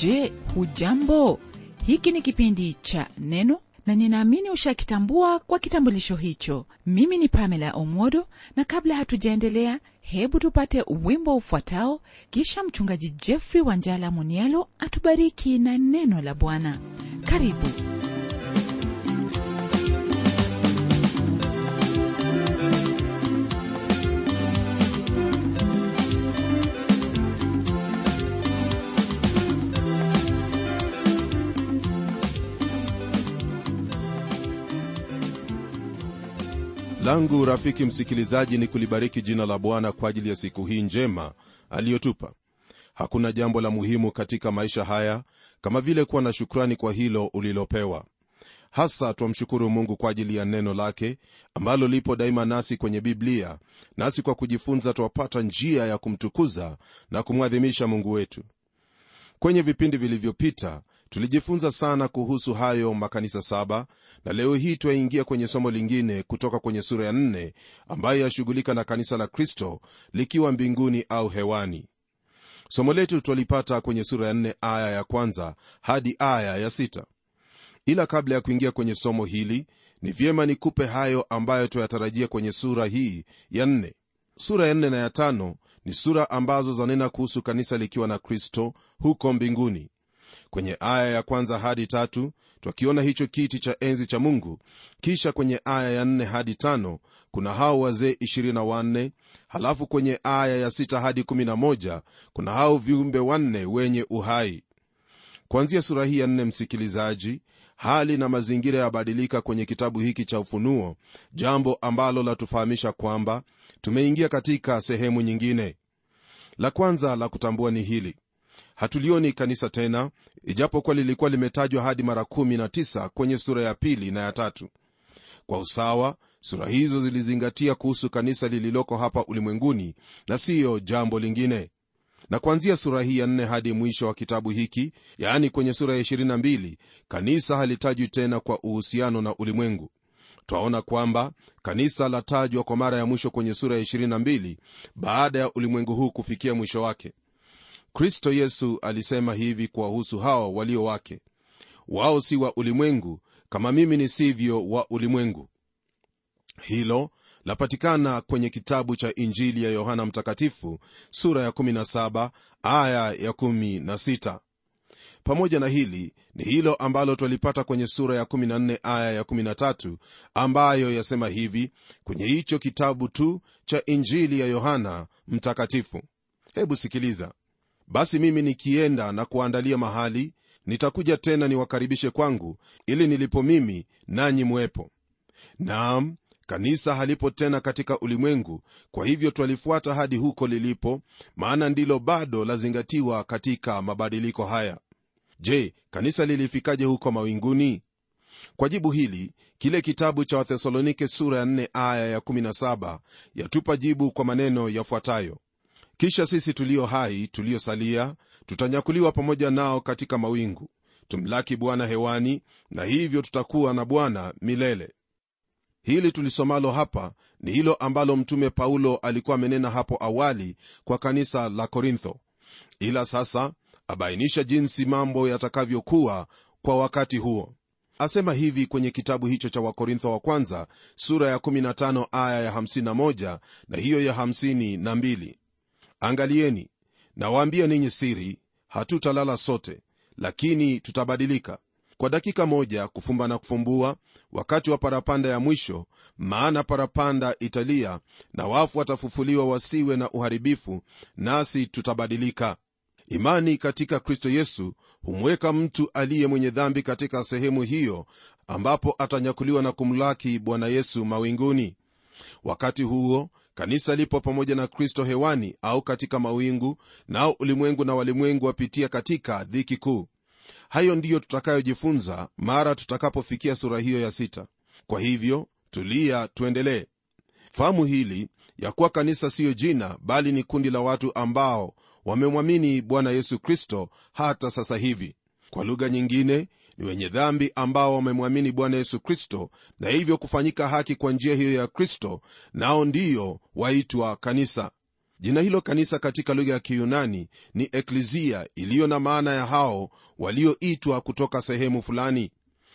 je hujambo hiki ni kipindi cha neno na ninaamini ushakitambua kwa kitambulisho hicho mimi ni pamela omodo na kabla hatujaendelea hebu tupate wimbo ufuatao kisha mchungaji jeffrey wanjala munialo atubariki na neno la bwana karibu langu rafiki msikilizaji ni kulibariki jina la bwana kwa ajili ya siku hii njema aliyotupa hakuna jambo la muhimu katika maisha haya kama vile kuwa na shukrani kwa hilo ulilopewa hasa twamshukuru mungu kwa ajili ya neno lake ambalo lipo daima nasi kwenye biblia nasi kwa kujifunza twapata njia ya kumtukuza na kumwadhimisha mungu wetu kwenye vipindi vilivyopita tulijifunza sana kuhusu hayo makanisa saba na leo hii twaingia kwenye somo lingine kutoka kwenye sura ya nne ambayo yashughulika na kanisa la kristo likiwa mbinguni au hewani somo letu twalipata kwenye sura ya nne aya ya kwanza hadi aya ya sita ila kabla ya kuingia kwenye somo hili ni vyema nikupe hayo ambayo twayatarajia kwenye sura hii ya nne sura ya nne na ya tano ni sura ambazo zanena kuhusu kanisa likiwa na kristo huko mbinguni kwenye aya ya kwanza hadi tatu twakiona hicho kiti cha enzi cha mungu kisha kwenye aya ya nne hadi tano kuna hao wazee 24 halafu kwenye aya ya sita hadi 11 kuna hao viumbe wanne wenye uhai kuanzia sura hii ya nne msikilizaji hali na mazingira yabadilika kwenye kitabu hiki cha ufunuo jambo ambalo latufahamisha kwamba tumeingia katika sehemu nyingine la kwanza la kutambua ni hili hatulioni kanisa tena ijapokuwa lilikuwa limetajwa hadi mara 19 kwenye sura ya pili na ya tatu kwa usawa sura hizo zilizingatia kuhusu kanisa lililoko hapa ulimwenguni na siyo jambo lingine na kuanzia sura hii ya nne hadi mwisho wa kitabu hiki yaani kwenye sura ya 22 kanisa halitajwi tena kwa uhusiano na ulimwengu twaona kwamba kanisa latajwa kwa mara ya mwisho kwenye sura ya 22 baada ya ulimwengu huu kufikia mwisho wake kristo yesu alisema hivi kuwahusu hao walio wake wao si wa ulimwengu kama mimi nisivyo wa ulimwengu hilo lapatikana kwenye kitabu cha injili ya yohana mtakatifu sura ya 17 aya ya 16 pamoja na hili ni hilo ambalo twalipata kwenye sura ya 14 aya ya 13 ambayo yasema hivi kwenye hicho kitabu tu cha injili ya yohana mtakatifu hebu sikiliza basi mimi nikienda na kuandalia mahali nitakuja tena niwakaribishe kwangu ili nilipo mimi nanyi mwepo naam kanisa halipo tena katika ulimwengu kwa hivyo twalifuata hadi huko lilipo maana ndilo bado lazingatiwa katika mabadiliko haya je kanisa lilifikaje huko mawinguni kwa jibu hili kile kitabu cha wathesalonike sura ya 4 aya ya17 yatupa jibu kwa maneno yafuatayo kisha sisi tulio hai tuliosalia tutanyakuliwa pamoja nao katika mawingu tumlaki bwana hewani na hivyo tutakuwa na bwana milele hili tulisomalo hapa ni hilo ambalo mtume paulo alikuwa amenena hapo awali kwa kanisa la korintho ila sasa abainisha jinsi mambo yatakavyokuwa kwa wakati huo asema hivi kwenye kitabu hicho cha wakorintho wa kwanza sura ya 15 aya ya 51 na hiyo ya 52 angalieni nawaambia ninyi siri hatutalala sote lakini tutabadilika kwa dakika moja kufumba na kufumbua wakati wa parapanda ya mwisho maana parapanda italia na wafu watafufuliwa wasiwe na uharibifu nasi tutabadilika imani katika kristo yesu humweka mtu aliye mwenye dhambi katika sehemu hiyo ambapo atanyakuliwa na kumlaki bwana yesu mawinguni wakati huo kanisa lipo pamoja na kristo hewani au katika mawingu nao ulimwengu na walimwengu wapitia katika dhiki kuu hayo ndiyo tutakayojifunza mara tutakapofikia sura hiyo ya sita kwa hivyo tulia tuendelee fahamu hili ya kuwa kanisa siyo jina bali ni kundi la watu ambao wamemwamini bwana yesu kristo hata sasa hivi kwa lugha nyingine ni wenye dhambi ambao wamemwamini bwana yesu kristo na hivyo kufanyika haki kwa njia hiyo ya kristo nao ndiyo waitwa kanisa jina hilo kanisa katika lugha ya kiyunani ni eklizia iliyo na maana ya hao walioitwa kutoka sehemu fulani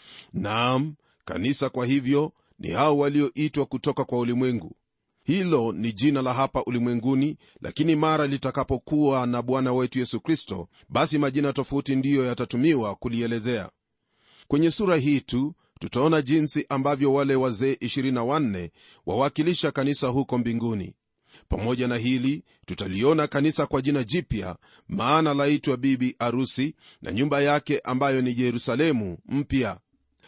naam kanisa kwa hivyo ni hao walioitwa kutoka kwa ulimwengu hilo ni jina la hapa ulimwenguni lakini mara litakapokuwa na bwana wetu yesu kristo basi majina tofauti ndiyo yatatumiwa kulielezea kwenye sura hii tu tutaona jinsi ambavyo wale wazee 24 wawakilisha kanisa huko mbinguni pamoja na hili tutaliona kanisa kwa jina jipya maana laitwa bibi arusi na nyumba yake ambayo ni yerusalemu mpya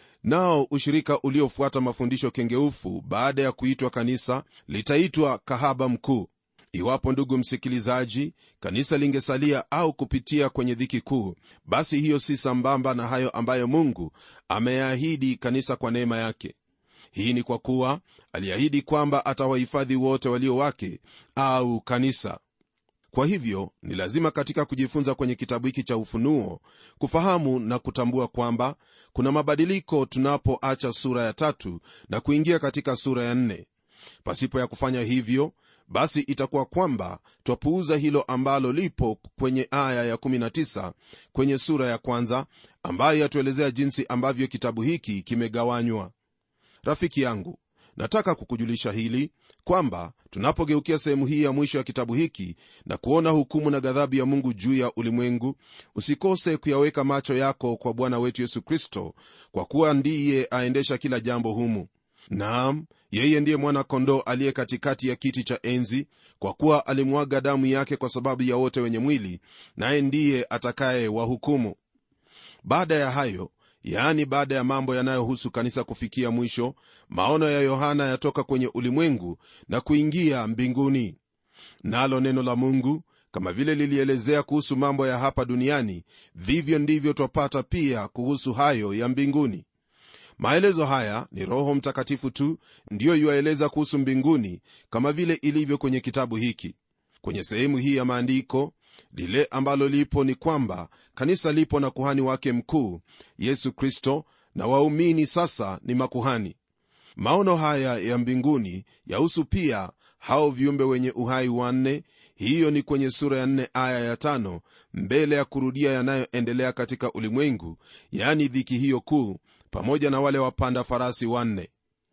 nao ushirika uliofuata mafundisho kengeufu baada ya kuitwa kanisa litaitwa kahaba mkuu iwapo ndugu msikilizaji kanisa lingesalia au kupitia kwenye dhiki kuu basi hiyo si sambamba na hayo ambayo mungu ameyaahidi kanisa kwa neema yake hii ni kwa kuwa aliahidi kwamba atawahifadhi wote walio wake au kanisa kwa hivyo ni lazima katika kujifunza kwenye kitabu hiki cha ufunuo kufahamu na kutambua kwamba kuna mabadiliko tunapoacha sura ya tatu na kuingia katika sura ya nne pasipo ya kufanya hivyo basi itakuwa kwamba twapuuza hilo ambalo lipo kwenye aya ya19 kwenye sura ya kwanza ambayo yatuelezea jinsi ambavyo kitabu hiki kimegawanywa rafiki yangu nataka kukujulisha hili kwamba tunapogeukia sehemu hii ya mwisho ya kitabu hiki na kuona hukumu na ghadhabu ya mungu juu ya ulimwengu usikose kuyaweka macho yako kwa bwana wetu yesu kristo kwa kuwa ndiye aendesha kila jambo humu naam yeye ndiye mwana-kondoo aliye katikati ya kiti cha enzi kwa kuwa alimwaga damu yake kwa sababu ya wote wenye mwili naye ndiye atakaye wahukumu baada ya hayo yaani baada ya mambo yanayohusu kanisa kufikia mwisho maono ya yohana yatoka kwenye ulimwengu na kuingia mbinguni nalo neno la mungu kama vile lilielezea kuhusu mambo ya hapa duniani vivyo ndivyo twapata pia kuhusu hayo ya mbinguni maelezo haya ni roho mtakatifu tu ndiyo yuaeleza kuhusu mbinguni kama vile ilivyo kwenye kitabu hiki kwenye sehemu hii ya maandiko lile ambalo lipo ni kwamba kanisa lipo na kuhani wake mkuu yesu kristo na waumini sasa ni makuhani maono haya ya mbinguni yahusu pia hao viumbe wenye uhai wanne hiyo ni kwenye sura ya nne aya ya tano mbele ya kurudia yanayoendelea katika ulimwengu yaani dhiki hiyo kuu pamoja na wale wapanda farasi wanne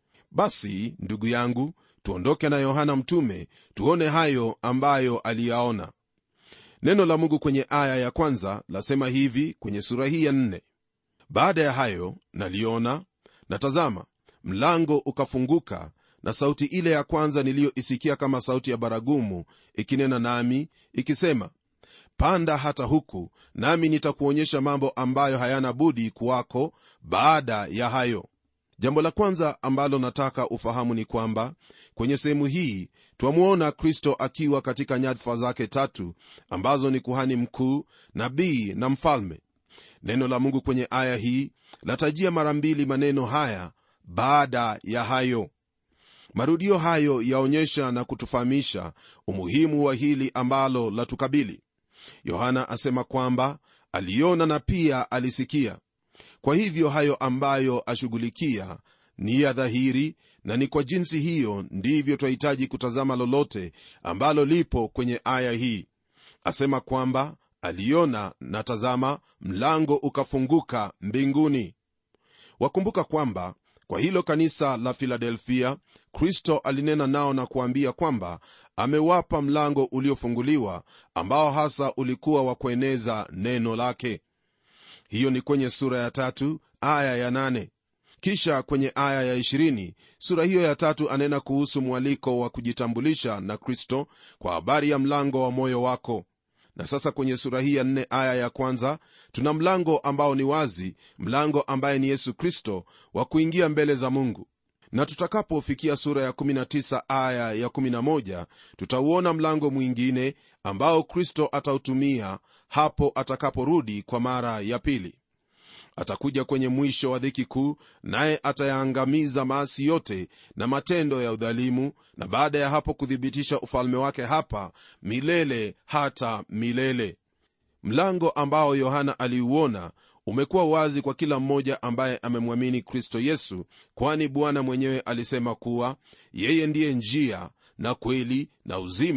basi ndugu yangu tuondoke na yohana mtume tuone hayo ambayo aliyaona neno la mungu kwenye aya ya kwanza lasema hivi kwenye sura hii ya nne baada ya hayo naliona na tazama mlango ukafunguka na sauti ile ya kwanza niliyoisikia kama sauti ya baragumu ikinena nami ikisema panda hata huku nami nitakuonyesha mambo ambayo hayana budi kuwako baada ya hayo jambo la kwanza ambalo nataka ufahamu ni kwamba kwenye sehemu hii twamwona kristo akiwa katika nyadhifa zake tatu ambazo ni kuhani mkuu nabii na mfalme neno la mungu kwenye aya hii latajia mara mbili maneno haya baada ya hayo marudio hayo yaonyesha na kutufahamisha umuhimu wa hili ambalo latukabili yohana asema kwamba aliona na pia alisikia kwa hivyo hayo ambayo ashughulikia ni ya dhahiri na ni kwa jinsi hiyo ndivyo twahitaji kutazama lolote ambalo lipo kwenye aya hii asema kwamba aliona na tazama mlango ukafunguka mbinguni wakumbuka kwamba kwa hilo kanisa la filadelfia kristo alinena nao na kuambia kwamba amewapa mlango uliofunguliwa ambao hasa ulikuwa wa kueneza neno lake hiyo ni kwenye sura ya tatu aya ya nane kisha kwenye aya ya 20 sura hiyo ya tatu anena kuhusu mwaliko wa kujitambulisha na kristo kwa habari ya mlango wa moyo wako na sasa kwenye sura hii ya nne aya ya kwanza tuna mlango ambao ni wazi mlango ambaye ni yesu kristo wa kuingia mbele za mungu na tutakapofikia sura ya 19 aya ya 11 tutauona mlango mwingine ambao kristo atautumia hapo atakaporudi kwa mara ya pili atakuja kwenye mwisho wa dhiki kuu naye atayaangamiza maasi yote na matendo ya udhalimu na baada ya hapo kuthibitisha ufalme wake hapa milele hata milele mlango ambao yohana aliuona umekuwa wazi kwa kila mmoja ambaye amemwamini kristo yesu kwani bwana mwenyewe alisema kuwa yeye ndiye njia na kweli na uzima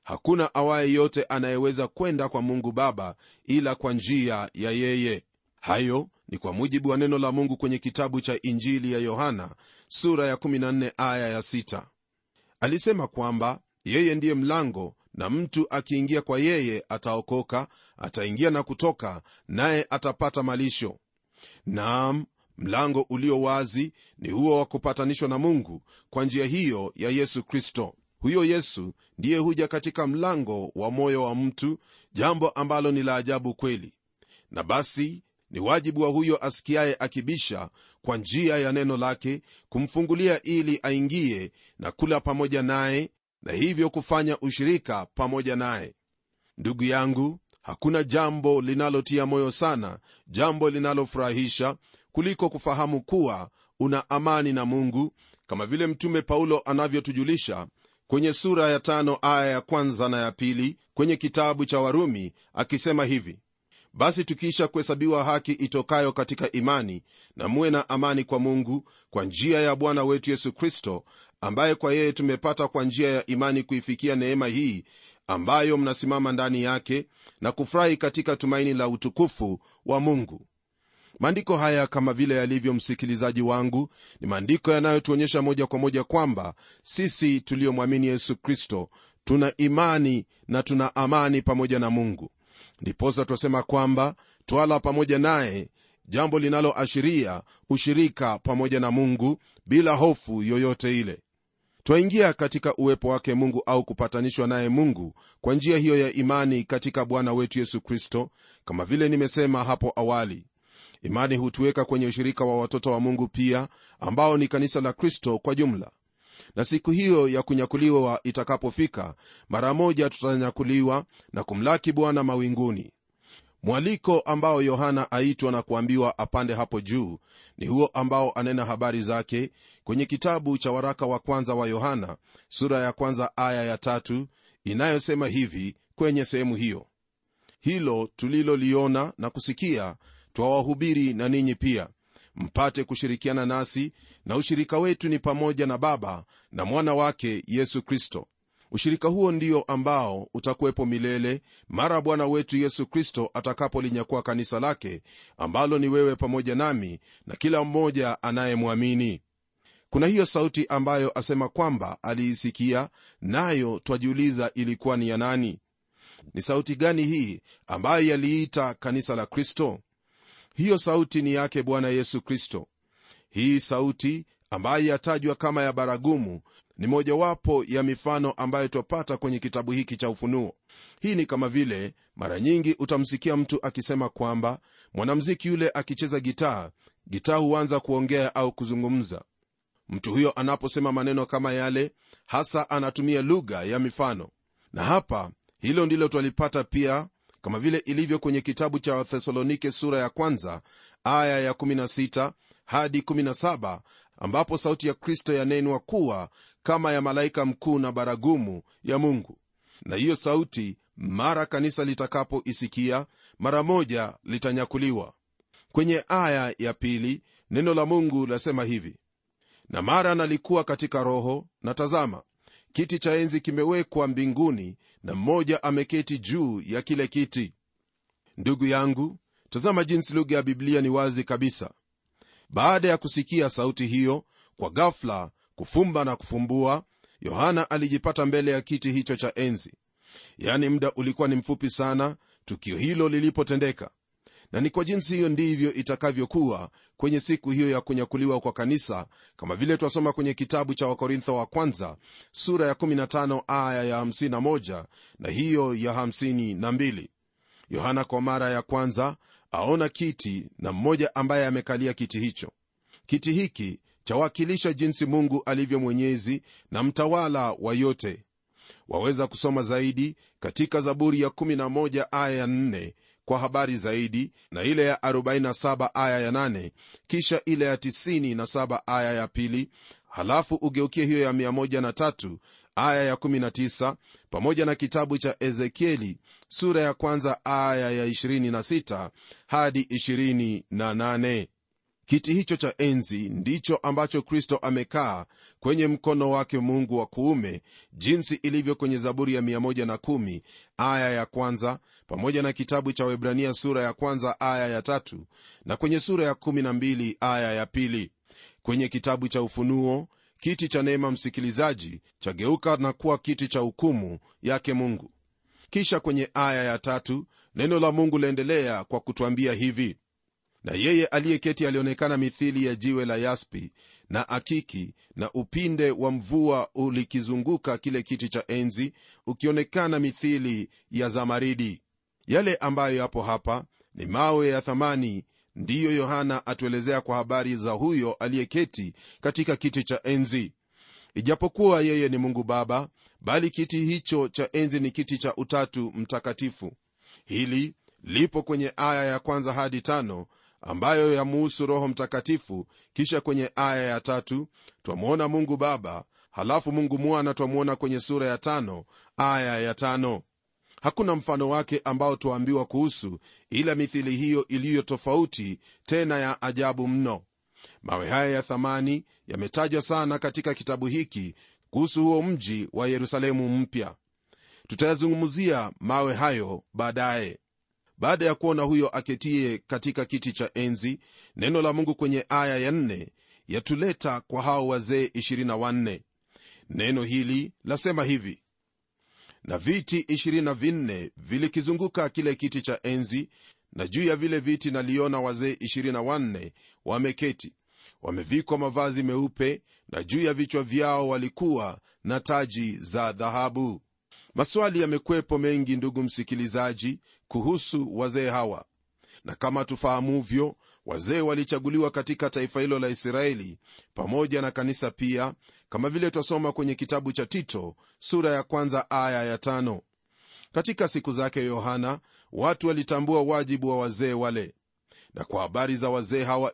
hakuna awaye yote anayeweza kwenda kwa mungu baba ila kwa njia ya yeye hayo ni kwa mujibu wa neno la mungu kwenye kitabu cha injili ya yohana sura ya 14 aya ya 6 alisema kwamba yeye ndiye mlango na mtu akiingia kwa yeye ataokoka ataingia na kutoka naye atapata malisho naam mlango ulio wazi ni huo wa kupatanishwa na mungu kwa njia hiyo ya yesu kristo huyo yesu ndiye huja katika mlango wa moyo wa mtu jambo ambalo ni la ajabu kweli na basi ni wajibu wa huyo asikiaye akibisha kwa njia ya neno lake kumfungulia ili aingie na kula pamoja naye na hivyo kufanya ushirika pamoja naye ndugu yangu hakuna jambo linalotia moyo sana jambo linalofurahisha kuliko kufahamu kuwa una amani na mungu kama vile mtume paulo anavyotujulisha kwenye sura ya tano aya ya kwanza na ya pili kwenye kitabu cha warumi akisema hivi basi tukiisha kuhesabiwa haki itokayo katika imani na muwe na amani kwa mungu kwa njia ya bwana wetu yesu kristo ambaye kwa yeye tumepata kwa njia ya imani kuifikia neema hii ambayo mnasimama ndani yake na kufurahi katika tumaini la utukufu wa mungu maandiko haya kama vile yalivyo msikilizaji wangu ni maandiko yanayotuonyesha moja kwa moja kwamba sisi tuliyomwamini yesu kristo tuna imani na tuna amani pamoja na mungu ndiposa twasema kwamba twala pamoja naye jambo linaloashiria ushirika pamoja na mungu bila hofu yoyote ile twaingia katika uwepo wake mungu au kupatanishwa naye mungu kwa njia hiyo ya imani katika bwana wetu yesu kristo kama vile nimesema hapo awali imani hutuweka kwenye ushirika wa watoto wa mungu pia ambao ni kanisa la kristo kwa jumla na siku hiyo ya kunyakuliwa itakapofika mara moja tutanyakuliwa na kumlaki bwana mawinguni mwaliko ambao yohana aitwa na kuambiwa apande hapo juu ni huo ambao anena habari zake kwenye kitabu cha waraka wa kwanza wa yohana sura ya kwanza aya ya tatu inayosema hivi kwenye sehemu hiyo hilo tuliloliona na kusikia twawahubiri na ninyi pia mpate kushirikiana nasi na ushirika wetu ni pamoja na baba na mwana wake yesu kristo ushirika huo ndio ambao utakuwepo milele mara bwana wetu yesu kristo atakapolinyakuwa kanisa lake ambalo ni wewe pamoja nami na kila mmoja anayemwamini kuna hiyo sauti ambayo asema kwamba aliisikia nayo twajiuliza ilikuwa ni ya nani ni sauti gani hii ambayo yaliita kanisa la kristo hiyo sauti ni yake bwana yesu kristo hii sauti ambayo yatajwa kama ya baragumu ni mojawapo ya mifano ambayo twapata kwenye kitabu hiki cha ufunuo hii ni kama vile mara nyingi utamsikia mtu akisema kwamba mwanamziki yule akicheza gitaa gitaa huanza kuongea au kuzungumza mtu huyo anaposema maneno kama yale hasa anatumia lugha ya mifano na hapa hilo ndilo twalipata pia kama vile ilivyo kwenye kitabu cha wathesalonike sura ya kwanza aya ya 16 hadi 17 ambapo sauti ya kristo yanenwa kuwa kama ya malaika mkuu na baragumu ya mungu na hiyo sauti mara kanisa litakapoisikia mara moja litanyakuliwa kwenye aya ya pili neno la mungu lasema hivi na mara nalikuwa katika roho na tazama kiti cha enzi kimewekwa mbinguni na mmoja ameketi juu ya kile kiti ndugu yangu tazama jinsi lugha ya biblia ni wazi kabisa baada ya kusikia sauti hiyo kwa ghafla kufumba na kufumbua yohana alijipata mbele ya kiti hicho cha enzi yaani muda ulikuwa ni mfupi sana tukio hilo lilipotendeka na ni kwa jinsi hiyo ndivyo itakavyokuwa kwenye siku hiyo ya kunyakuliwa kwa kanisa kama vile twasoma kwenye kitabu cha wakorintho wa kwanza sura ya 15 aya ya 51 na hiyo ya 52 yohana kwa mara ya kwanza aona kiti na mmoja ambaye amekalia kiti hicho kiti hiki chawakilisha jinsi mungu alivyo mwenyezi na mtawala wa yote waweza kusoma zaidi katika zaburi ya 11 aya ya 4 kwa habari zaidi na ile ya 47 aya ya 8 kisha ile ya 97 aya ya pili halafu ugeukie hiyo ya 13 aya ya 19 pamoja na kitabu cha ezekieli sura ya kwanza aya ya 26 hadi 28 kiti hicho cha enzi ndicho ambacho kristo amekaa kwenye mkono wake mungu wa kuume jinsi ilivyo kwenye zaburi ya 110 aya ya kwanza pamoja na kitabu cha webrania sura ya kwanza aya ya tatu na kwenye sura ya 12 aya ya pili kwenye kitabu cha ufunuo kiti cha neema msikilizaji chageuka na kuwa kiti cha hukumu yake mungu kisha kwenye aya ya tatu neno la mungu laendelea kwa kutwambia hivi na yeye aliyeketi alionekana mithili ya jiwe la yaspi na akiki na upinde wa mvua ulikizunguka kile kiti cha enzi ukionekana mithili ya zamaridi yale ambayo yapo hapa ni mawe ya thamani ndiyo yohana atuelezea kwa habari za huyo aliyeketi katika kiti cha enzi ijapokuwa yeye ni mungu baba bali kiti hicho cha enzi ni kiti cha utatu mtakatifu hili lipo kwenye aya ya kwanza hadi tano ambayo yamuhusu roho mtakatifu kisha kwenye aya ya tatu twamwona mungu baba halafu mungu mwana twamwona kwenye sura ya tano aya ya tano hakuna mfano wake ambao twaambiwa kuhusu ila mithili hiyo iliyo tofauti tena ya ajabu mno mawe haya ya thamani yametajwa sana katika kitabu hiki kuhusu huo mji wa yerusalemu mpya tutayazungumzia mawe hayo baadaye baada ya kuona huyo aketie katika kiti cha enzi neno la mungu kwenye aya ya nne yatuleta kwa hao wazee 24 neno hili lasema hivi na viti 24 vilikizunguka kile kiti cha enzi na juu ya vile viti naliona wazee 24 wameketi wamevikwa mavazi meupe na juu ya vichwa vyao walikuwa na taji za dhahabu maswali yamekwepo mengi ndugu msikilizaji kuhusu wazee hawa na kama tufahamuvyo wazee walichaguliwa katika taifa hilo la israeli pamoja na kanisa pia kama vile twasoma kwenye kitabu cha tito sura ya kwanza aya ya tano katika siku zake yohana watu walitambua wajibu wa wazee wale na kwa habari za wazee hawa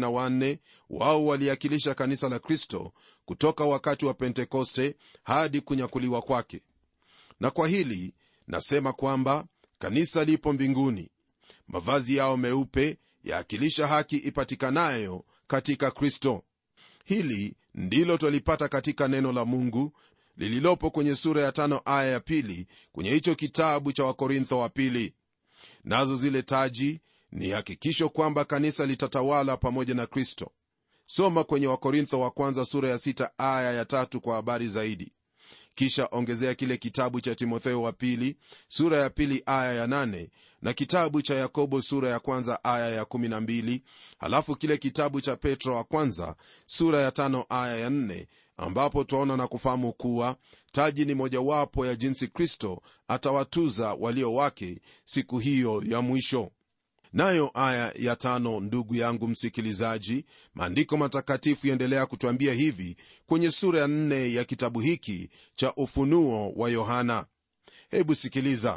24 wao waliakilisha kanisa la kristo kutoka wakati wa pentekoste hadi kunyakuliwa kwake na kwa hili nasema kwamba kanisa lipo mbinguni mavazi yao meupe yaakilisha haki ipatikanayo katika kristo hili ndilo twalipata katika neno la mungu lililopo kwenye sura ya tano aya ya pili kwenye hicho kitabu cha wakorintho wa pili nazo zile taji ni hakikisho kwamba kanisa litatawala pamoja na kristo soma kwenye wakorintho wa kwanza sura ya sita aya ya tatu kwa habari zaidi kisha ongezea kile kitabu cha timotheo wa pili sura ya pili aya ya nane na kitabu cha yakobo sura ya kwanza aya ya kumi na mbili halafu kile kitabu cha petro wa kwanza sura ya tano aya ya nne ambapo twaona na kufahamu kuwa taji ni mojawapo ya jinsi kristo atawatuza walio wake siku hiyo ya mwisho nayo aya ya tano ndugu yangu msikilizaji maandiko matakatifu yaendelea kutwambia hivi kwenye sura ya nne ya kitabu hiki cha ufunuo wa yohana hebu sikiliza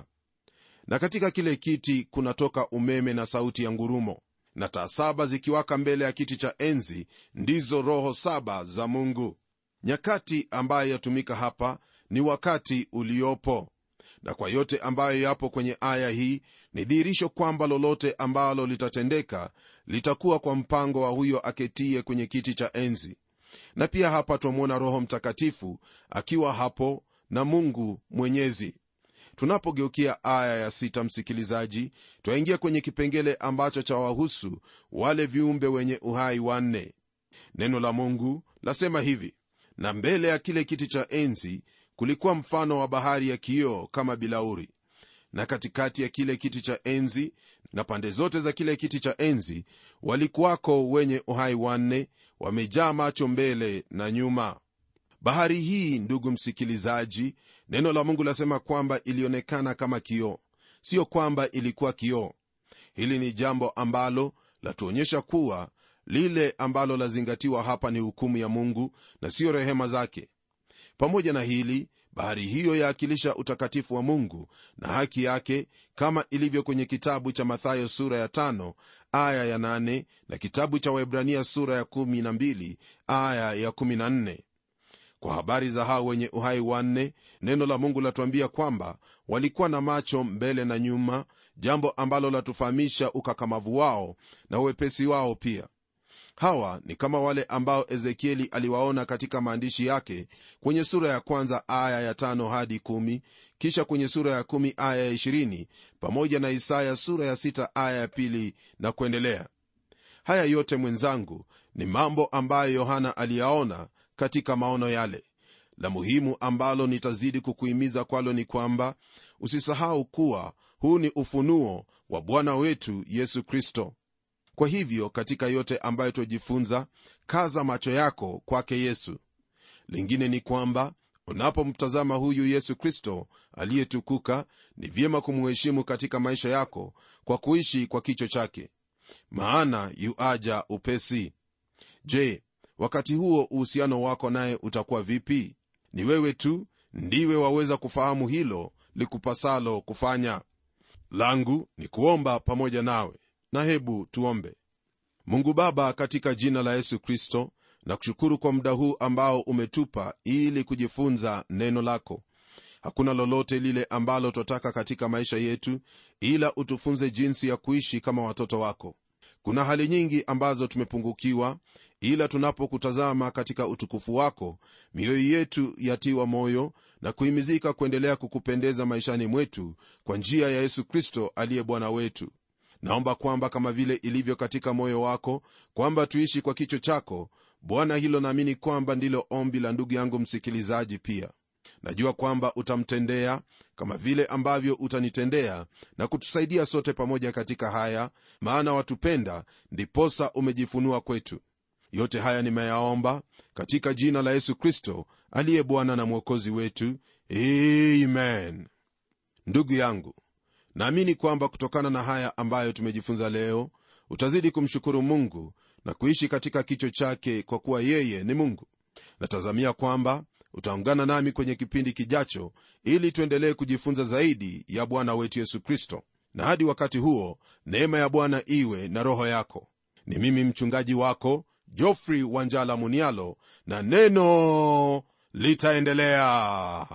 na katika kile kiti kunatoka umeme na sauti ya ngurumo na taa saba zikiwaka mbele ya kiti cha enzi ndizo roho saba za mungu nyakati ambayo yatumika hapa ni wakati uliopo na kwa yote ambayo yapo kwenye aya hii ni dhihirisho kwamba lolote ambalo litatendeka litakuwa kwa mpango wa huyo aketie kwenye kiti cha enzi na pia hapa twamwona roho mtakatifu akiwa hapo na mungu mwenyezi tunapogeukia aya ya sita msikilizaji twaingia kwenye kipengele ambacho chawahusu wale viumbe wenye uhai wanne neno la mungu lasema hivi na mbele ya kile kiti cha enzi kulikuwa mfano wa bahari ya kioo kama bilauri na katikati ya kile kiti cha enzi na pande zote za kile kiti cha enzi walikuwako wenye uhai wanne wamejaa macho mbele na nyuma bahari hii ndugu msikilizaji neno la mungu lasema kwamba ilionekana kama kioo sio kwamba ilikuwa kioo hili ni jambo ambalo latuonyesha kuwa lile ambalo lazingatiwa hapa ni hukumu ya mungu na siyo rehema zake pamoja na hili bahari hiyo yaakilisha utakatifu wa mungu na haki yake kama ilivyo kwenye kitabu cha mathayo sura ya tano, aya ya nane, na kitabu cha waibrania sura ya kumi na mbili, aya ya kumi na nne. kwa habari za hao wenye uhai wanne neno la mungu latuambia kwamba walikuwa na macho mbele na nyuma jambo ambalo latufahamisha ukakamavu wao na uwepesi wao pia hawa ni kama wale ambao ezekieli aliwaona katika maandishi yake kwenye sura ya kwanza aya ya tano hadi kumi kisha kwenye sura ya kumi aya ya ishirini pamoja na isaya sura ya sita aya ya pili na kuendelea haya yote mwenzangu ni mambo ambayo yohana aliyaona katika maono yale la muhimu ambalo nitazidi kukuhimiza kwalo ni kwamba usisahau kuwa huu ni ufunuo wa bwana wetu yesu kristo kwa hivyo katika yote ambayo twajifunza kaza macho yako kwake yesu lingine ni kwamba unapomtazama huyu yesu kristo aliyetukuka ni vyema kumuheshimu katika maisha yako kwa kuishi kwa kicho chake maana yuaja upesi je wakati huo uhusiano wako naye utakuwa vipi ni wewe tu ndiwe waweza kufahamu hilo likupasalo kufanya langu ni kuomba pamoja nawe na hebu tuombe mungu baba katika jina la yesu kristo na kushukuru kwa muda huu ambao umetupa ili kujifunza neno lako hakuna lolote lile ambalo twataka katika maisha yetu ila utufunze jinsi ya kuishi kama watoto wako kuna hali nyingi ambazo tumepungukiwa ila tunapokutazama katika utukufu wako mioyo yetu yatiwa moyo na kuhimizika kuendelea kukupendeza maishani mwetu kwa njia ya yesu kristo aliye bwana wetu naomba kwamba kama vile ilivyo katika moyo wako kwamba tuishi kwa kicho chako bwana hilo naamini kwamba ndilo ombi la ndugu yangu msikilizaji pia najua kwamba utamtendea kama vile ambavyo utanitendea na kutusaidia sote pamoja katika haya maana watupenda ndiposa umejifunua kwetu yote haya nimeyaomba katika jina la yesu kristo aliye bwana na mwokozi wetu amen ndugu yangu naamini kwamba kutokana na haya ambayo tumejifunza leo utazidi kumshukuru mungu na kuishi katika kicho chake kwa kuwa yeye ni mungu natazamia kwamba utaungana nami kwenye kipindi kijacho ili tuendelee kujifunza zaidi ya bwana wetu yesu kristo na hadi wakati huo neema ya bwana iwe na roho yako ni mimi mchungaji wako jofrey wanjala munialo na neno litaendelea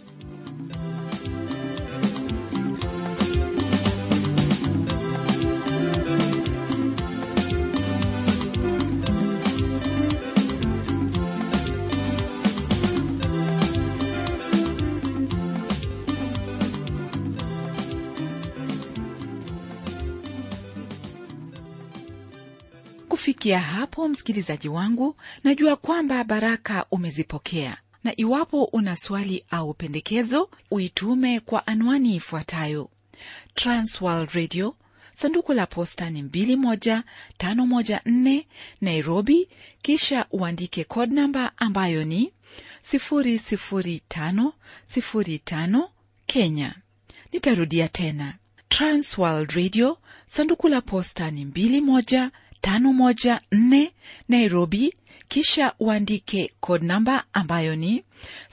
kufikia hapo msikilizaji wangu najua kwamba baraka umezipokea na iwapo una swali au pendekezo uitume kwa anwani ifuatayo transworld radio sanduku la posta ni 21514 nairobi kisha uandike code namba ambayo ni 00505 kenya nitarudia tena transworld radio sanduku la posta ni 21 514 Nairobi, kisha uandike code namba ambayo ni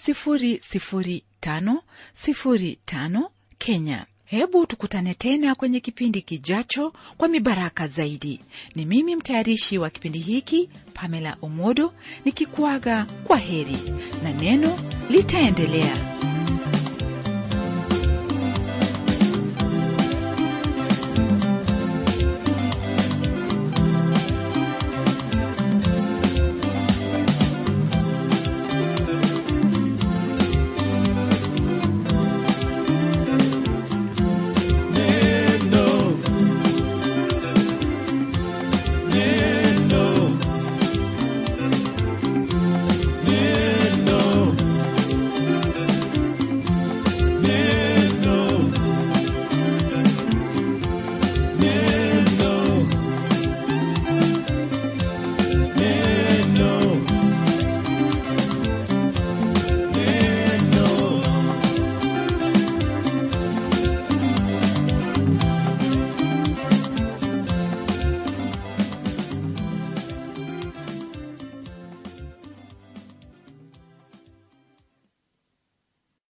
00505 Kenya. Hebu tukutane tena kwenye kipindi kijacho kwa mibaraka zaidi. Ni mimi mtayarishi wa kipindi hiki Pamela Omodo nikikuaga kwa heri na neno litaendelea.